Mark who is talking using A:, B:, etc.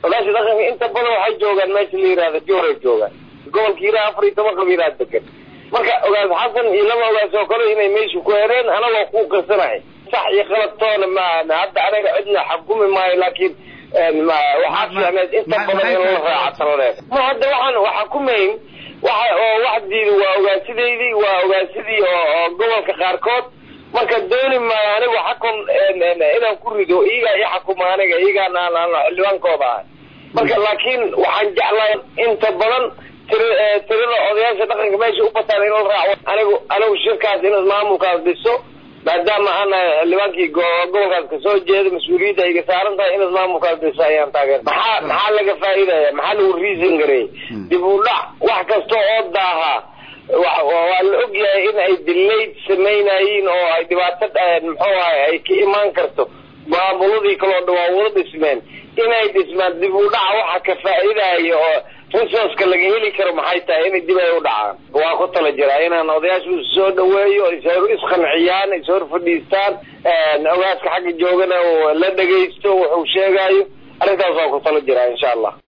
A: ogaasha dhaqanka inta badan waxay joogaan meesha la yihahda jooray joogaan gobolka hiraa afar iyo toban qabiilaa degan marka ogaas xasan iyo laba ogaas oo kale inay meesha ku hereen anagoo ku qasanahay sax iyo qalabtoona ma hadda anaga cidna xakumi maayo laakiin waxaa fiicneed inta badan in la raaca taladeed ma hadda waxaan waxakumayn waxa oo wax diida waa ogaasidaydii waa ogaasidii oo gobolka qaarkood marka dooni maayo anigu xakun inaan ku rido iyagaa i xakuma aniga iyagaan aan xildhibaankooda ahay marka laakiin waxaan jeclaa inta badan tirada odayaasha dhaqanka meesha u bataan in la raaco anigu anigu shirkaas in maamulkaas dhiso maadaama ana xildhibaankii gobolkaas kasoo jeeda mas-uuliyadda iga saaran tahay in maamulkaas dhiso ayaan taageer maxaa maxaa laga faa'iidaya maxaa lagu reason gareeyey dib u dhac wax kasta oo daaha waa la ogyahay in ay dilayd samaynayiin oo ay dhibaato muxuu ahay ay ka imaan karto maamuladii kaloo dhan waa wada dhismeen inay dhismaan dib u dhaca waxa ka faa'iidaya oo resourceka laga heli karo maxay tahay inay dib ay u dhacaan waa ku tala jiraa inaan odayaashu soo dhaweeyo isqanciyaan ishor fadhiistaan ogaaska xagga joogana la dhegaysto wuxuu sheegayo arrintaas waa ku tala jiraa insha allah